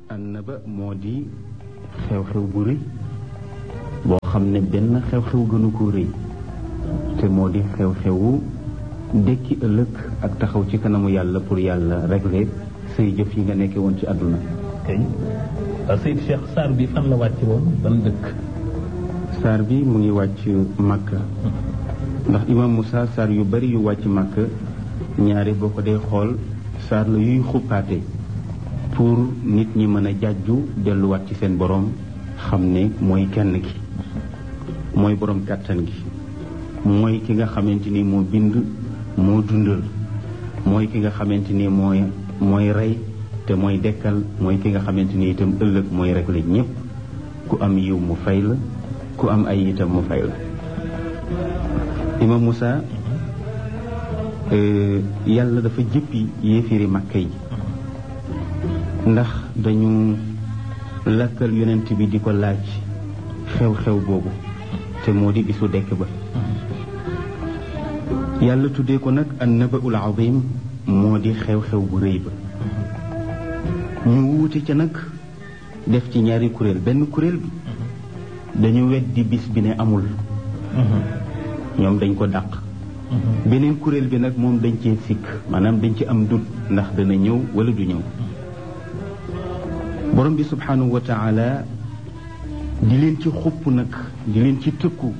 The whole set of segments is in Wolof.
annaba moo di xew-xew bu rëy boo xam ne benn xew-xew gënu ko rëy te moo di xew-xewu dekki ëllëg ak taxaw ci kanamu yàlla pour yàlla régler say jëf yi nga nekkee woon ci àdduna kay Seyd Cheikh saar bi fan la wàcc woon ban dëkk saar bi mu ngi wàcc Makka ndax imam Moussa saar yu bari yu wàcc Makka ñaari boo ko dee xool saar la yuy xuppaate pour nit ñi mën a jàjju delluwaat ci seen borom xam ne mooy kenn ki mooy borom kàttan gi mooy ki nga xamante ni moo bind moo dundal mooy ki nga xamante ni mooy mooy rey te mooy dekkal mooy ki nga xamante ni itam ëllëg mooy régler ñépp ku am yiw mu fay la ku am ay itam mu fay la imam Moussa yàlla dafa jëppi yéefiri màkka yi ndax dañu lakkal yonent bi di ko laaj xew-xew boobu te moo di bisu dekk ba yàlla tuddee ko nag an nabaul azim moo di xew-xew bu rëy ba ñu wuute ca nag def ci ñaari kuréel benn kuréel bi dañu weddi bis bi ne amul ñoom dañ ko dàq beneen kuréel bi nag moom dañ cee sikk maanaam dañ ci am dut ndax dana ñëw wala du ñëw borom bi subhanahu wa taala di leen ci xupp nag di leen ci tëkku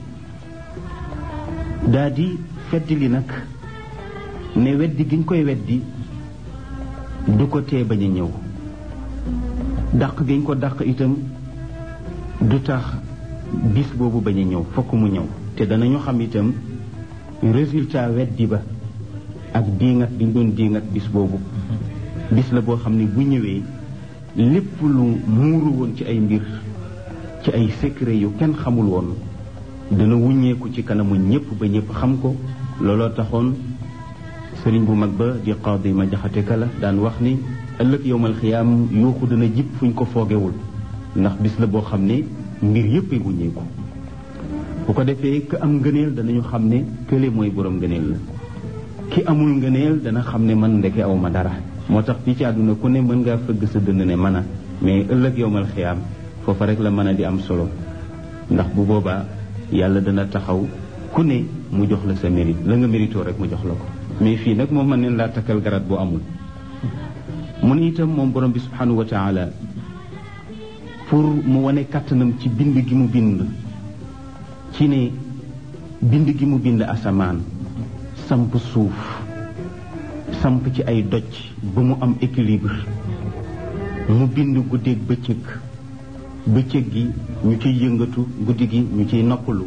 daa di fedd li nag ne weddi giñ koy weddi du ko tee bañ a ñëw dàq giñ ko dàq itam du tax bis boobu bañ a ñëw fokk mu ñëw te danañu xam itam résultat weddi ba ak diingat bi doon diingat bis boobu bis la boo xam ne bu ñëwee lépp lu muuru woon ci ay mbir ci ay secret yu kenn xamul woon dana wuññeeku ci kanamu ñëpp ba ñëpp xam ko looloo taxoon sëriñ bu mag ba di qaadi ma jaxate kala daan wax ni ëllëg yowmal xiyaam yuuxu dana jib fuñ ko foogewul ndax bis la boo xam ne mbir yëpp ay wuññeeku bu ko defee ka am ngëneel danañu xam ne kële mooy borom ngëneel la ki amul ngëneel dana xam ne man ndeke aw ma dara moo tax fii ci àdduna ku ne mën ngaa fëgg sa dënd ne mën a mais ëllëg yowmal xiyaam foofa rek la mën a di am solo ndax bu boobaa yàlla dana taxaw ku ne mu jox la sa mérite la nga méritoo rek mu jox la ko mais fii nag moom mën neen laa takkal garat boo amul mu ne itam moom borom bi subhanahu wa taala pour mu wane kàttanam ci bind gi mu bind ci ne bind gi mu bind asamaan samp suuf samp ci ay doj ba mu am équilibre mu bind guddeeg bëccëg bëccëg gi ñu ciy yëngatu guddi gi ñu ciy noppalu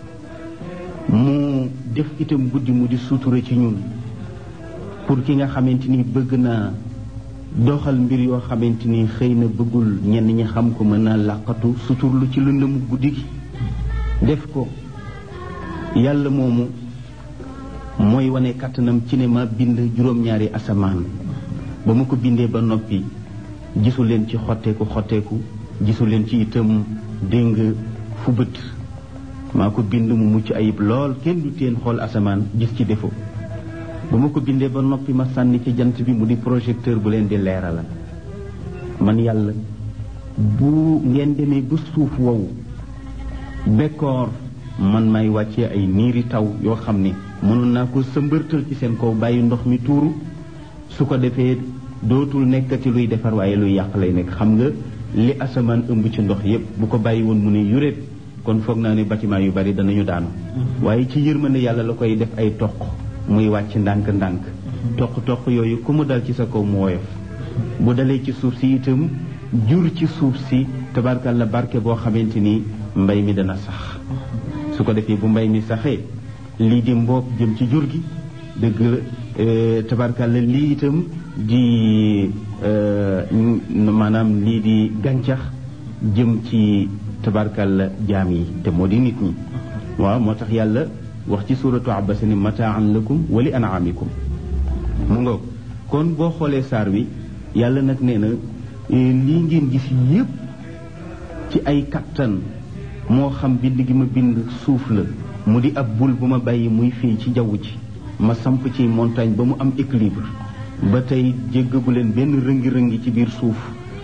mu def itam guddi mu di sutura ci ñun pour ki nga xamante ni bëgg naa doxal mbir yoo xamante ni xëy na bëggul ñenn ñi xam ko mën naa làqatu suturlu ci lëndëmu guddi gi def ko yàlla moomu mooy wane kàttanam ci ne ma bind juróom-ñaari asamaan ba ma ko bindee ba noppi gisu leen ci xotteeku xotteeku gisu leen ci itam déng fu bët maa ko bind mu mucc ayib lool kenn du teen xool asamaan gis ci défaut ba ma ko bindee ba noppi ma sànni ci jant bi mu di projecteur bu leen di leeralal man yàlla bu ngeen demee ba suuf wow bekkoor man may wàccee ay niiri taw yoo xam ne mënoon naa ko sëmbërtal ci seen kaw bàyyi ndox mi tuuru su ko defee dootul nekkati luy defar waaye luy yàq lay nekk xam nga li asamaan ëmb ci ndox yépp bu ko bàyyi woon mu ne yuréet kon foog naa ne bâtiment yu bari danañu daanu waaye ci yërmande yàlla la koy def ay toq muy wàcc ndànk-ndànk toq-toq yooyu ku mu dal ci sa kaw mu woyof bu dalee ci suuf si itam jur ci suuf si tabarkalla barke boo xamante ni mbay mi dana sax su ko defee bu mbay mi saxee lii di mboob jëm ci jur gi dëgg tabarkalla lii itam di maanaam lii di gàncax jëm ci tabarkalla jaam yi te moo di nit ñi waaw moo tax yàlla wax ci suuratu abasa ni mataan lakum wali anaamikum mu ngoog kon boo xoolee saar wi yàlla nag nee na lii ngeen gis yépp ci ay kattan moo xam bind gi ma bind suuf la mu di ab bul bu ma bàyyi muy fii ci jaww ji ma samp ci montagne ba mu am équilibre ba tey jéggagu leen benn rëngi-rëngi ci biir suuf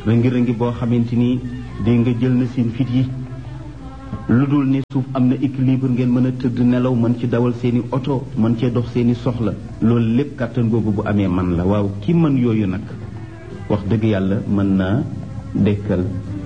rëngi-rëngi boo xamante ni dégg nga jël na seen fit yi lu dul ne suuf am na équilibre ngeen mën a tëdd nelaw mën ci dawal seeni oto mën cee dox seeni soxla loolu lépp kàttan googu bu amee man la waaw ki mën yooyu nag wax dëgg yàlla mën naa dekkal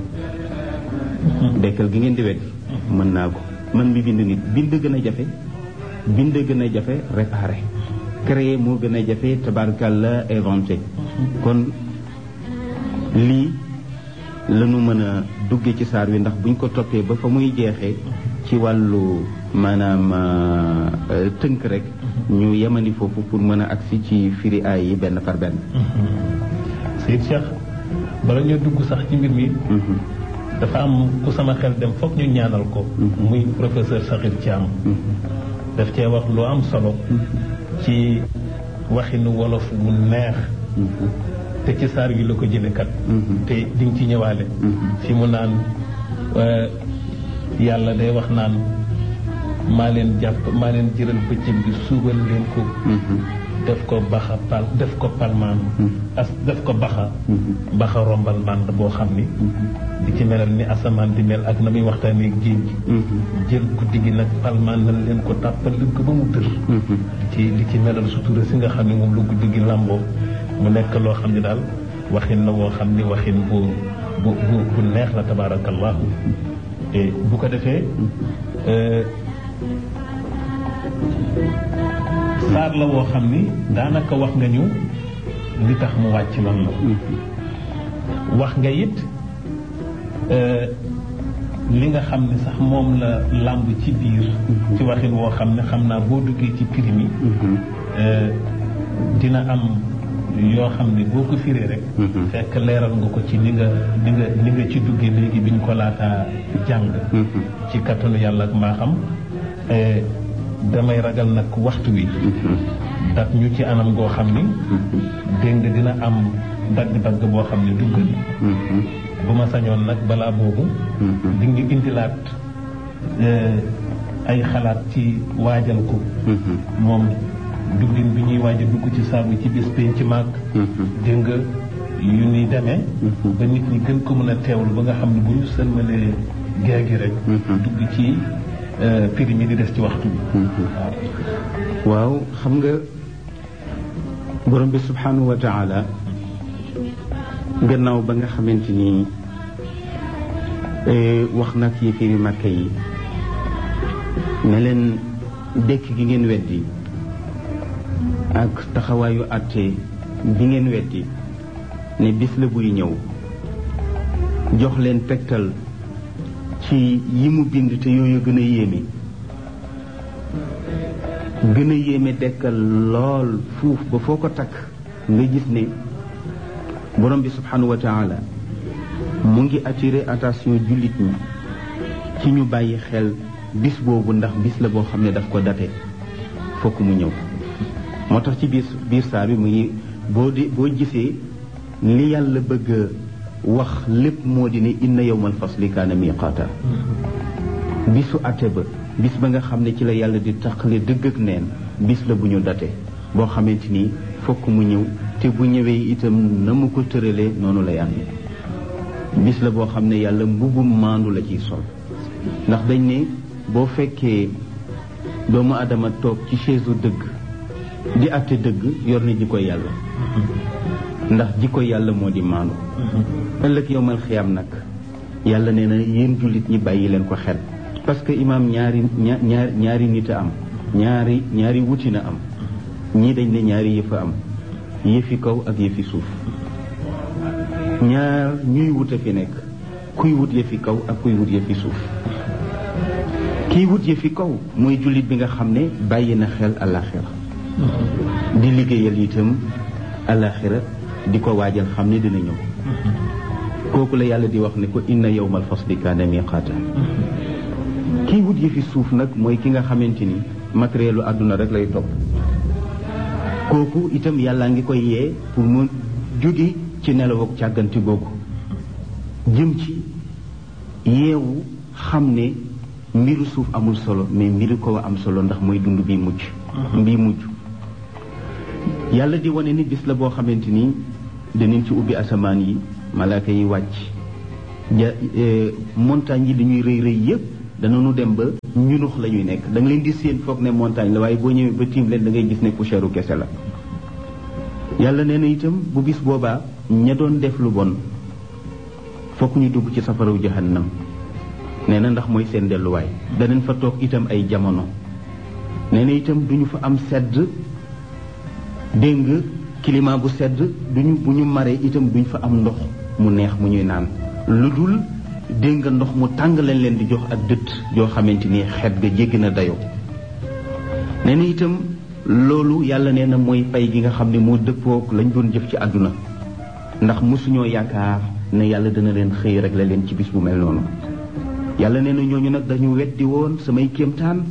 dekkal gi ngeen di weddi mën naa ko man mi bind nit bind gën a jafe bind gën a jafe réparé créer moo gën a jafe tabarkàlla inventé kon lii lañu mën a dugge ci saar wi ndax buñ ko toppee ba fa muy jeexee ci wàllu maanaam tënk rek ñu yemani foofu pour mën a agsi ci firi aay yi benn par benn Seyd Cheikh bala ñoo dugg sax ci mbir mi dafa am ku sama xel dem foog ñu ñaanal ko muy professeur Sakhir Thiam daf cee wax lu am solo ci waxinu wolof bu neex te ci saar wi la ko jële kat te di nga ci ñëwaale fi mu naan yàlla day wax naan maa leen jàpp maa leen jëral bëccëg bi suubal leen ko def ko baxa pal def ko palmaan as def ko baxa baxa rombal mànd boo xam ni di ci melal ni asamaan di mel ak na muy waxtaanee géej gi jël guddi gi nag palmaan nañ leen ko tàppal leen ko ba mu dër ci li ci melal sutura si nga xam ne moom lu guddi gi làmboo mu nekk loo xam ne daal waxin la woo xam ni waxin bu bu bu bu neex la tabaarakallahu te bu ko defee saar la woo xam ni daanaka wax nga ñu li tax mu wàcc lan la wax nga it li nga xam ne sax moom la làmb ci biir ci waxin woo xam ne xam naa boo duggee ci prix mi dina am yoo xam ne boo ko firee rek fekk leeral nga ko ci ni nga ni nga ni nga ci duggee léegi bi ñu ko laataa jàng ci kattanu yàlla ak maa xam damay ragal nag waxtu wi dat ñu ci anam goo xam ni dégg nga dina am dagg-dagg boo xam ne dugg ni bu ma sañoon nag balaa boobu di nga indilaat ay xalaat ci waajal ko moom duggin bi ñuy waaj a dugg ci saabu ci bis pénc ci màgg dégg nga yu ni demee ba nit ñi gën ko mën a teewlu ba nga xam ne bu ñu sëlmalee gee gi rek dugg ci prix mi di des ci waxtu bi waaw xam nga borom bi subhanahu wa taala gannaaw ba nga xamante ni wax nag yi firi màkk yi ne leen dekk gi ngeen weddi ak taxawaayu àtte bi ngeen weddi ne bis la buy ñëw jox leen tegtal ci yi mu bind te yooyu gën a yéeme gën a yéeme dekkal lool fuuf ba foo ko takk nga gis ne borom bi subhanahu wa taala mu ngi attiré attention jullit ñi ci ñu bàyyi xel bis boobu ndax bis la boo xam ne daf ko date fokk mu ñëw moo tax ci biir biir saa bi mu ngi boo di boo gisee li yàlla bëgg wax lépp moo di ne inna yawmal fasli kaana miqaata bisu ate ba bis ba nga xam ne ci la yàlla di taqale dëgg ak neen bis la bu ñu date boo xamante ni fokk mu ñëw te bu ñëwee itam na mu ko tëralee noonu lay ànd bis la boo xam ne yàlla mbubum maandu la ciy sol ndax dañ ne boo fekkee doomu adama toog ci chaise dëgg di àtte dëgg yor na jikko yàlla ndax jikko yàlla moo di maandu ëllëg yowmal xiyam nag yàlla nee na yéen jullit ñi bàyyi leen ko xel parce que imaam ñaari ñaar ñaari nit a am ñaari ñaari wuti na am ñii dañ ne ñaari yëf a am yëfi kaw ak yëfi suuf ñaar ñuy wut a fi nekk kuy wut yëfi kaw ak kuy wut yëfi suuf kiy wut yëfi kaw mooy jullit bi nga xam ne bàyyi na xel àllaaxira di liggéeyal itam àllaaxira di ko waajal xam ne dina ñëw kooku la yàlla di wax ne ko inna yawmal fasli kaana miqaata kiy wut yëfi suuf nag mooy ki nga xamante ni matérielu àdduna rek lay topp kooku itam yàllaa ngi koy yee pour mu jóge ci nelaw ak càgganti googu jëm ci yeewu xam ne mbiru suuf amul solo mais mbiru ko am solo ndax mooy dund bi mujj mbii mujj yàlla di wane ni bis la boo xamante ni danañ ci ubbi asamaan yi malaaka yi wàcc ja montagne yi dañuy rëy rëy yépp danañu dem ba ñunux la ñuy nekk da nga leen di séen foog ne montagne la waaye boo ñëwee ba tiim leen da ngay gis ne poussière u kese la yàlla nee na itam bu bis boobaa ña doon def lu bon fokk ñu dugg ci safaraw jahannam nee na ndax mooy seen delluwaay danañ fa toog itam ay jamono nee na itam duñu fa am sedd dégg nga climat bu sedd duñu bu ñu maree itam duñ fa am ndox mu neex mu ñuy naan lu dul dégg nga ndox mu tàng lañ leen di jox ak dëtt yoo xamante ni xet ga jéggi na dayoo nee na itam loolu yàlla nee na mooy pay gi nga xam ne moo dëppook lañ doon jëf ci àdduna ndax mosuñoo yaakaar ne yàlla dana leen xëy rek la leen ci bis bu mel noonu yàlla nee na ñooñu nag dañu weddi woon samay kéemtaan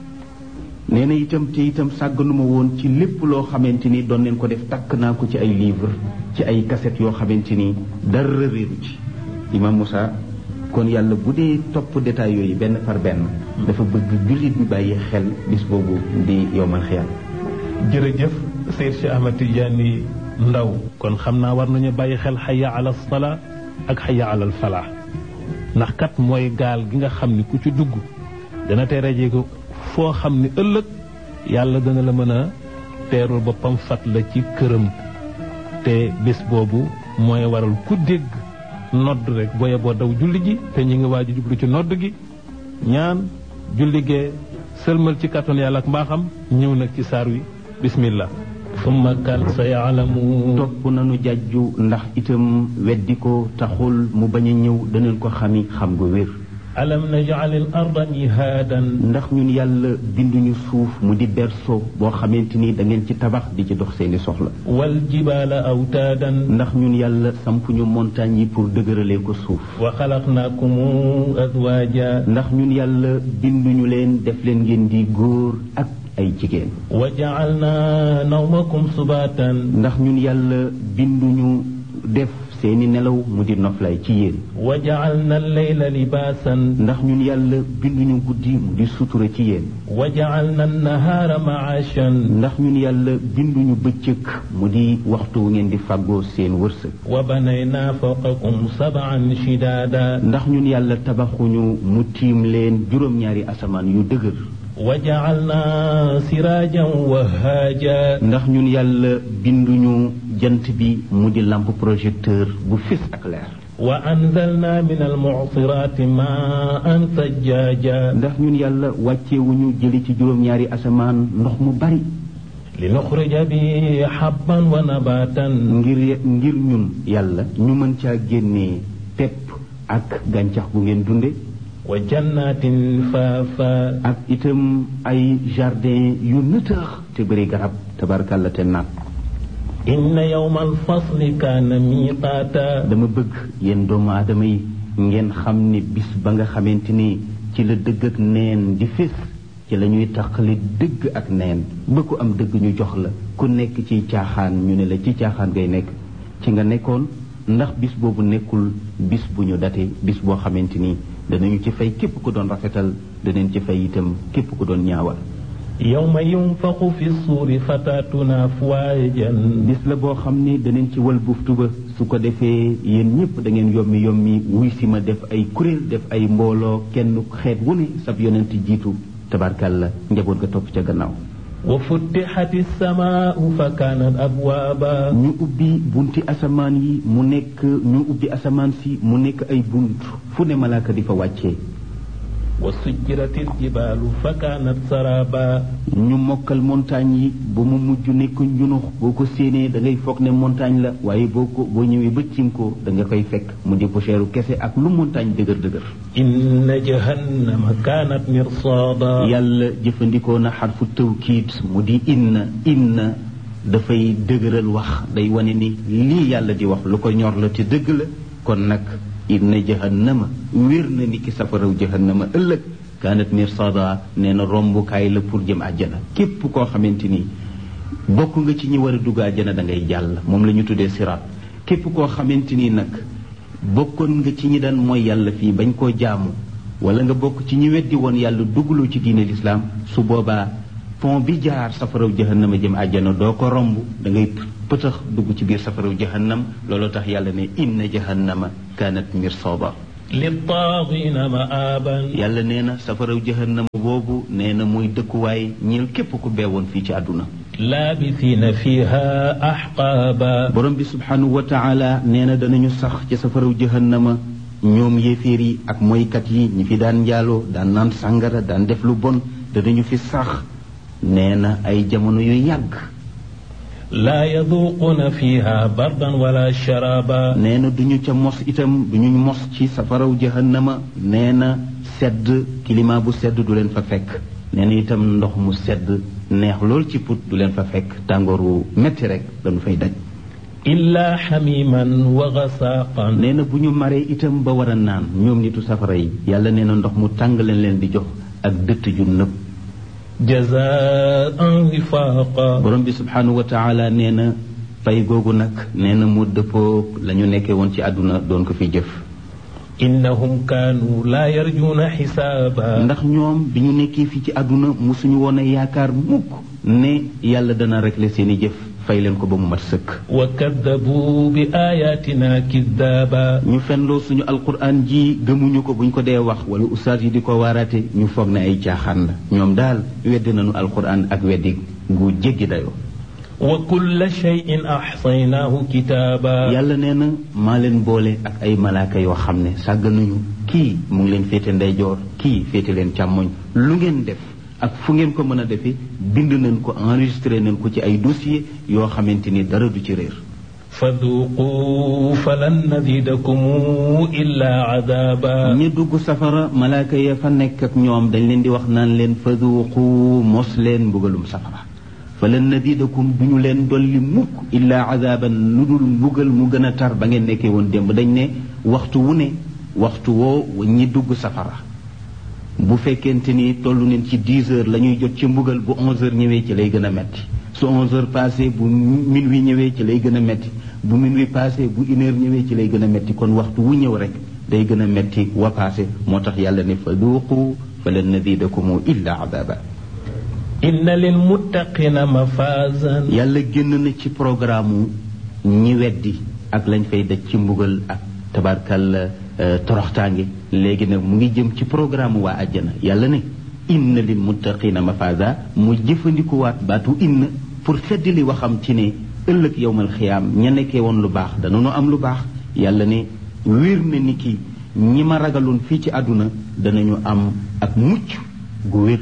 nee na itam te itam sàgganuma woon ci lépp loo xamante ni doon leen ko def takk naa ko ci ay livre ci ay cassette yoo xamante ni dara réeru ci imam Moussa kon yàlla bu dee topp détails yooyu benn par benn dafa bëgg jullit bi bàyyi xel bis boobu di yowmal xiyam jërëjëf Seyd Cheikh Ahmed Tidiane Ndaw kon xam naa war nañu bàyyi xel xaya ala salaa ak xaya alal falaax ndax kat mooy gaal gi nga xam ni ku ci dugg dana teerajee ko foo xam ni ëllëg yàlla dana la mën a teerul boppam fat la ci këram te bés boobu mooy waral ku dégg nodd rek booye boo daw julli ji te ñu ngi waaj jublu ci nodd gi ñaan julli gee sëlmal ci kàttan yàlla ak mbaaxam ñëw nag ci saar wi bismillah summa kal sa yaalamu topp nañu jàjju ndax itam weddi ko taxul mu bañ a ñëw danañ ko xami xam gu wér alam najal al arda mihaadan ndax ñun yàlla binduñu suuf mu di berceau boo xamante ni da ngeen ci tabax di ci dox seeni soxla wal jibaala awtaadan ndax ñun yàlla sampuñu montagne yi pour dëgëralee ko suuf wa xalaqnaakum azwaaja ndax ñun yàlla binduñu leen def leen ngeen di góor ak ay jigéen wa jacalnaa nawmakum subaatan ndax ñun yàlla binduñu def seeni nelaw mu di noflaay ci yéen wa jacalna alleyla libaasan ndax ñun yàlla binduñu guddi mu di sutura ci yéen wa jacalna annahaara macaashan ndax ñun yàlla binduñu bëccëg mu di waxtu wu ngeen di fàggoo seen wërsëg wa banaynaa fawqakum sabcan shidaada ndax ñun yàlla tabaxuñu mu tiim leen juróom-ñaari asamaan yu dëgër wa jacalnaa siraajan wahaaja ndax ñun yàlla binduñu jant bi mu di lampe projecteur bu fis ak leer wa anzalnaa min almucsiraati maan sajjaaja ndax ñun yàlla wàccewuñu jëli ci juróom-ñaari asamaan ndox mu bari linuxrija bi xabban wa nabaatan ngir ngir ñun yàlla ñu mën caa génnee pepp ak gàncax bu ngeen dunde wa jannaatin faafa ak itam ay jardin yu nëtëx te bëri garab tabarkàlla te naat inna yawma alfasli kaana miiqaata dama bëgg yéen doomu aadama yi ngeen xam ne bis ba nga xamante ni ci la dëgg ak neen di fés ci la ñuy taqali dëgg ak neen ba ku am dëgg ñu jox la ku nekk ci caaxaan ñu ne la ci caaxaan ngay nekk ci nga nekkoon ndax bis boobu nekkul bis bu ñu date bis boo xamante ni danañu ci fay képp ku doon rafetal danañ ci fay itam képp ku doon ñaawal yawma yunfaxu fi suuri fataatuna afwaajan bis la boo xam ni danañ ci wal buftu ba su ko defee yéen ñëpp da ngeen yommi yommi wuy si ma def ay kuréel def ay mbooloo kenn xeet wu ne sab yonent jiitu tabarkàlla njaboot ga topp ca gannaaw wa futtixati samaau fa kaanat abwaaba ñu ubbi bunti asamaan yi mu nekk ñu ubbi asamaan si mu nekk ay bunt fu ne malaaka di fa wàccee wa sujjirati ljibaalu fa kaanat saraba ñu mokkal montagne yi ba mu mujj nekk njunux boo ko séenee da ngay foog ne montagne la waaye boo ko boo ñëwee ba cim ko da nga koy fekk mu di poussière kese ak lu montagne dëgër dëgër inna jahannama kaanat mirsaada yàlla jëfandikoo na xarfu tawkiid mu di inna inna dafay dëgëral wax day wane ni lii yàlla di wax lu ko ñor la te dëgg la kon nag inna jahannama wér na ni ki safaraw jahannama ëllëg kaanat mirsada nee na rombukaay la pour jëm àjjana képp koo xamante ni bokk nga ci ñi war a dugg àjjana da ngay jàll moom la ñu tuddee siraat képp koo xamante ni nag bokkoon nga ci ñi daan mooy yàlla fii bañ koo jaamu wala nga bokk ci ñi weddi woon yàlla duggloo ci diine lislaam su boobaa pont bi jaar safaraw jahannama jëm àjjana doo ko romb da ngay pëtax dugg ci biir safaraw jahannam loolu tax yàlla ne inna jahannama kanat mirsooba للطاغين مآبا yàlla nee na safaraw jahannama boobu nee na muy dëkkuwaay ñeel képp ku beewoon fii ci àdduna لابثين فيها أحقابا borom bi subhanahu wa taala nee na danañu sax ci safaraw jahannama ñoom yéeféer yi ak moykat yi ñi fi daan njaaloo daan naan sàngara daan def lu bon danañu fi sax nee na ay jamono yu yàgg لا يذوقون فيها بردا ولا شرابا nee na duñu ca mos itam duñu mos ci safaraw jahannama nee na sedd climat bu sedd du leen fa fekk nee na itam ndox mu sedd neex lool ci put du leen fa fekk tàngoor wu metti rek dañu fay daj إلا حميما وغساقا nee na bu ñu maree itam ba war a naan ñoom nitu safara yi yàlla nee na ndox mu tàng leen leen di jox ak dëtt ju nëb جزاء وفاقا borom bi subhanahu wa taala nee na fay googu nag nee na mu dëppoo la ñu nekkee woon ci àdduna doon ko fi jëf إنهم كانوا لا يرجون حسابا ndax ñoom bi ñu nekkee fii ci àdduna musuñu woon a yaakaar mukk ne yàlla dana régler seeni jëf fay leen ko ba mu mat sëkk وكذبوا بآياتنا كذابا ñu fenloo suñu alquran ji gëmuñu ko buñ ko dee wax wala ustaas yi di ko waaraate ñu foog ne ay caaxaan la ñoom daal weddi nañu alquran ak weddi gu jéggi dayoo وكل شيء أحصيناه كتابا yàlla nee na maa leen boole ak ay malaaka yoo xam ne sàgganuñu kii mu ngi leen féete ndeyjoor kii féete leen càmmoñ lu ngeen def ak fu ngeen ko mën a defee bind nañ ko enregistré nañ ko ci ay dossier yoo xamante ni dara du ci réer فذوقوا فلن نزيدكم إلا عذابا ñi dugg safara malaaka ya fa nekk ak ñoom dañ leen di wax naan leen faduqu mos leen mbugalum safara fa lan nadidakum duñu leen dolli mukk illaa azaban lu dul mbugal mu gën a tar ba ngeen nekkee woon démb dañ ne waxtu wu ne waxtu woo ñi dugg safara bu fekkente ni toll neen ci 10 heures la ñuy jot ci mbugal bu 11 heures ñëwee ci lay gën a metti su 11 heures passé bu minuit ñëwee ci lay gën a metti bu minuit passé bu une heure ñëwee ci lay gën a metti kon waxtu wu ñëw rek day gën a metti wa passé moo tax yàlla ne fa duuqu fa lan nazidakum illa adaba إن للمتقين مفازا yàlla génn na ci programme ñi weddi ak lañ fay daj ci mbugal ak tabarkal toroxtaange léegi nag mu ngi jëm ci programme waa àjjana yàlla ne inna lil muttaqina mafaza mu jëfandikuwaat baatu inna pour feddali waxam ci ne ëllëg yowmal xiyaam ña nekkee woon lu baax danañu am lu baax yàlla ne wér na ni ki ñi ma ragaloon fii ci àdduna danañu am ak mucc gu wér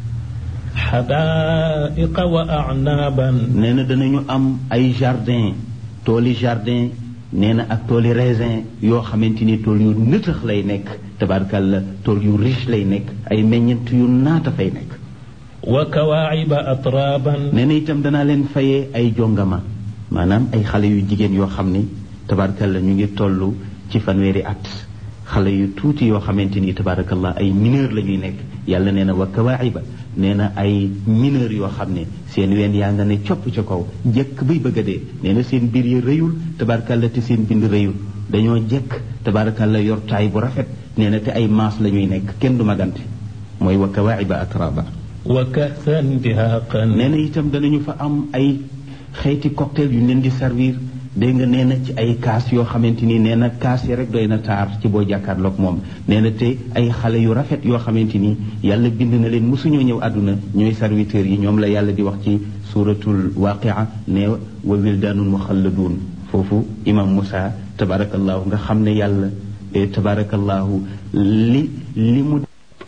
حدائق وأعنابا nee na danañu am ay jardin tooli jardin nee na ak tooli raisin yoo xamante ni tool yu nëtëx lay nekk tabarkalla tool yu riche lay nekk ay meññent yu naata fay nekk وكواعب أترابا nee na itam danaa leen fayee ay jongama maanaam ay xale yu jigéen yoo xam ni tabarkalla ñu ngi toll ci fanweeri at xale yu tuuti yoo xamante ni tabarakallah ay mineur la ñuy nekk yàlla nee na wa kawaaxiba nee na ay mineur yoo xam ne seen ween yaa nga ne copp ca kaw jekk bay bëgg a dee nee na seen biir yi rëyul tabarakalla te seen bind rëyul dañoo jekk tabarakalla yor taay bu rafet nee na te ay maas la ñuy nekk kenn du magante mooy wa kawaaxiba atraba وكأسا دهاقا nee na itam danañu fa am ay xeeti cocktail yu ñu leen di servir dégg nga nee na ci ay kaas yoo xamante ni nee na kaas yi rek doy na taar ci boo jàkkaarloog moom nee na te ay xale yu rafet yoo xamante ni yàlla bind na leen mosuñoo ñëw àdduna ñooy serviteurs yi ñoom la yàlla di wax ci suratul waqia ne wa wildaanun muxalladuun foofu imam Moussa tabarakallahu nga xam ne yàlla eh, tabarakallahu li li mu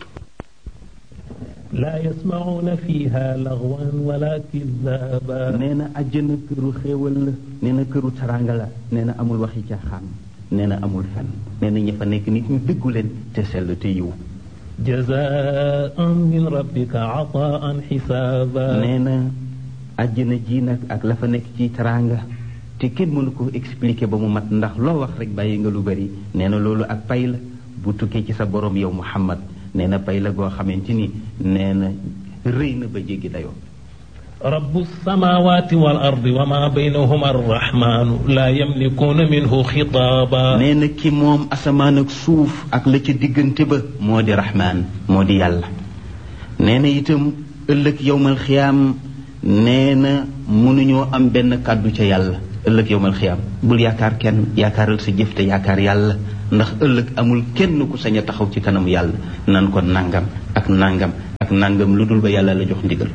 لا يسمعون فيها لغوا ولا كذابا nee na àjjana këru xéewal la nee na këru taranga la nee na amul waxi caaxaan nee na amul fen nee na ña fa nekk nit ñu dëggu leen te sell te yiw جزاء من ربك عطاء حسابا nee na àjjana ji nag ak la fa nekk ci taranga te kenn mënu ko expliquer ba mu mat ndax loo wax rek bàyyi nga lu bari nee na loolu ak pay la bu tukkee ci sa borom yow Muhammad nee na pay la goo xamante ni nee na rëy na ba jéggi dayoo رب السماوات والأرض وما بينهما الرحمن لا يملكون منه خطابا nee na ki moom asamaan ak suuf ak la ca diggante ba moo di raxmaan moo di yàlla nee na itam ëllëg yowmal xiyaam nee na mënuñoo am benn kàddu ca yàlla ëllëg yowmal xiyaam bul yaakaar kenn yaakaaral sa jëf te yaakaar yàlla ndax ëllëg amul kenn ku sañ a taxaw ci kanamu yàlla nan ko nangam ak nangam ak nangam lu dul ba yàlla la jox ndigal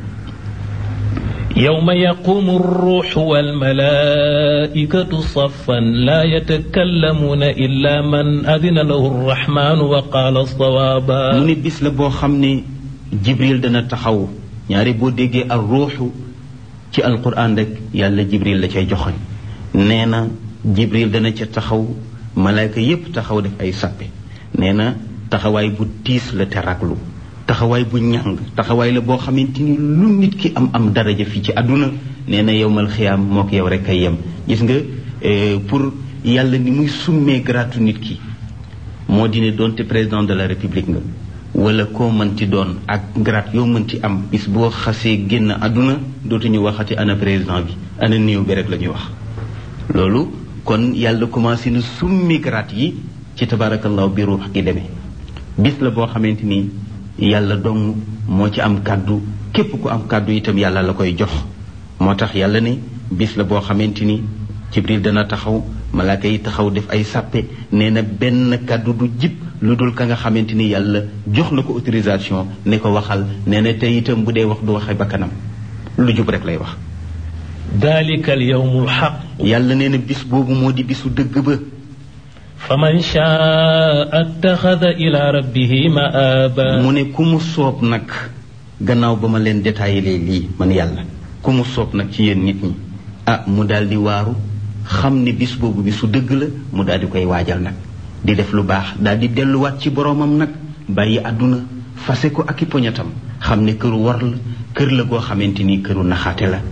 يوم يقوم الروح والملائكة صفا لا يتكلمون إلا من أذن له الرحمن وقال الصوابا mu ne bis la boo xam ne jibril dana taxaw ñaari boo déggee ak ruuxu ci alquran rek yàlla jibril la cay joxoñ nee na jibril dana ca taxaw malaayka yépp taxaw def ay sappe nee na taxawaay bu tiis la te raglu taxawaay bu ñàng taxawaay la boo xamante ni lu nit ki am am daraja fii ci àdduna nee na yowmal xiyaam moo ko yow rek ay yem gis nga pour yàlla ni muy summee gratu nit ki moo di ne doonte président de la république nga wala koo mënti doon ak grade yoo mënti am bis boo xasee génn àdduna dootuñu waxati ana président bi ana néew bi rek la ñuy wax loolu kon yàlla commencé na summi grade yi ci tabarakallahu bi ruux gi demee bis la boo xamante ni yàlla dong moo ci am kàddu képp ku am kàddu itam yàlla la koy jox moo tax yàlla ne bis la boo xamante ni jibril dana taxaw malaaka yi taxaw def ay sàppe nee na benn kàddu du jib lu dul ka nga xamante ni yàlla jox na ko autorisation ne ko waxal nee na te itam bu dee wax du waxe bakkanam lu jub rek lay wax ذلك اليوم الحق yàlla nee na bis boobu moo di bisu dëgg ba فمن شاء اتخذ إلى ربه مآبا mu ne ku mu soob nag gannaaw ba ma leen détaillé lii man yàlla ku mu soob nag ci yéen nit ñi ah mu daal di waaru xam ne bis boobu bisu dëgg la mu daal di koy waajal nag di def lu baax daal di delluwaat ci boroomam nag bàyyi àdduna fase ko ak i poñatam xam ne këru war la kër la goo xamante ni këru naxaate la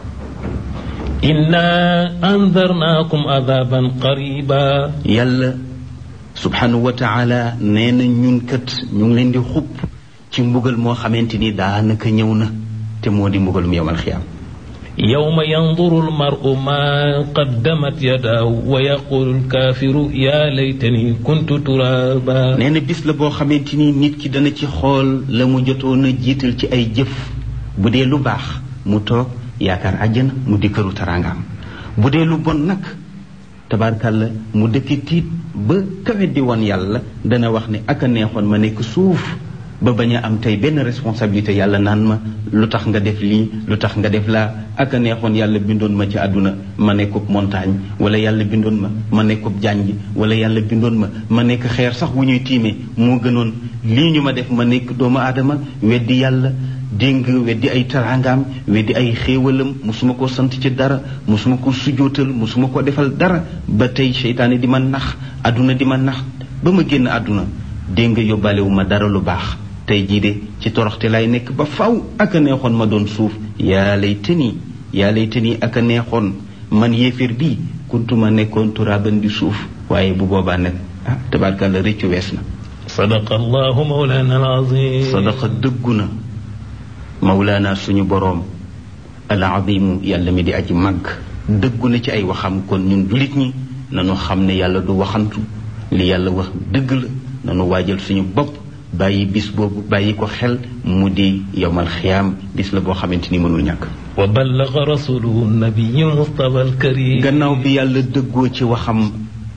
إنا أنذرناكم عذابا قريبا yàlla subhanahu wa taala nee na ñun kat ñu ngi leen di xupp ci mbugal moo xamante ni daanaka ñëw na te moo di mbugalum yowmal xiyaam يوم ينظر المرء ما قدمت يداه ويقول الكافر يا ليتني كنت ترابا nee na bis la boo xamante ni nit ki dana ci xool la mu jotoon a jiital ci ay jëf bu dee lu baax mu toog yaakaar àjjana mu di këru taraangaam bu dee lu bon nag tabaarkàlla mu dëkki tiit ba kawe di woon yàlla dana wax ne ak a neexoon ma nekk suuf ba bañ a am tey benn responsabilité yàlla naan ma lu tax nga def lii lu tax nga def laa ak a neexoon yàlla bindoon ma ci àdduna ma nekkub montagne wala yàlla bindoon ma ma nekkub jànj wala yàlla bindoon ma ma nekk xeer sax wu ñuy tiimee moo gënoon lii ñu ma def ma nekk doomu aadama weddi yàlla dégg weddi ay taraangaam weddi ay xéewalam musuma ko sant ci dara musuma ko sujootal musuma ko defal dara ba tey seytaane di ma nax àdduna di ma nax ba ma génn àdduna dégg nga yóbbaale wu ma dara lu baax tey jii de ci toroxte lay nekk ba faw ak a neexoon ma doon suuf yaa lay tëni yaa lay tëni ak a neexoon man yéeféer bii kuntuma nekkoon turaaban di suuf waaye bu boobaa nag ah tabaarkàlla rëccu wees na صدق الله مولانا العظيم sadaqa dëggu na mawlaana suñu boroom al azimu yàlla mi di aji màgg dëggu na ci ay waxam kon ñun jullit ñi nanu xam ne yàlla du waxantu li yàlla wax dëgg la nanu waajal suñu bopp bàyyi bis boobu bàyyi ko xel mu di yowmal xiyaam bis la boo xamante ni mënul ñàkk وبلغ رسوله النبي المصطفى الكريم gannaaw bi yàlla dëggoo ci waxam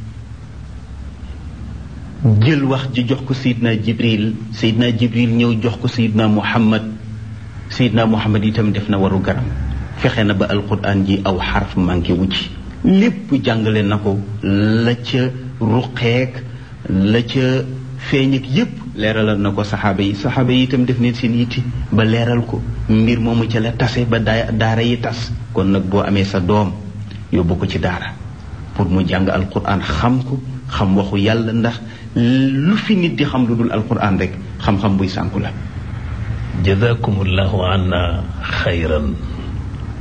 jël wax ji jox ko sayidna jibril sayidna jibril ñëw jox ko sayidna muhammad sayidna muhammad itam def na waru garam fexe na ba alquran ji aw xarf manqué wu ci lépp jàngale na ko la ca ruqeek la ca feeñ ak yépp leeralal na ko saxaaba yi saxaaba yi itam def neen seen yitti ba leeral ko mbir moomu ca la tase ba daa daara yi tas kon nag boo amee sa doom yóbbu ko ci daara pour mu jàng alquran xam ko xam waxu yàlla ndax lu fi nit di xam lu dul alquran rek xam-xam buy sànku la جزاكم الله عنا خيرا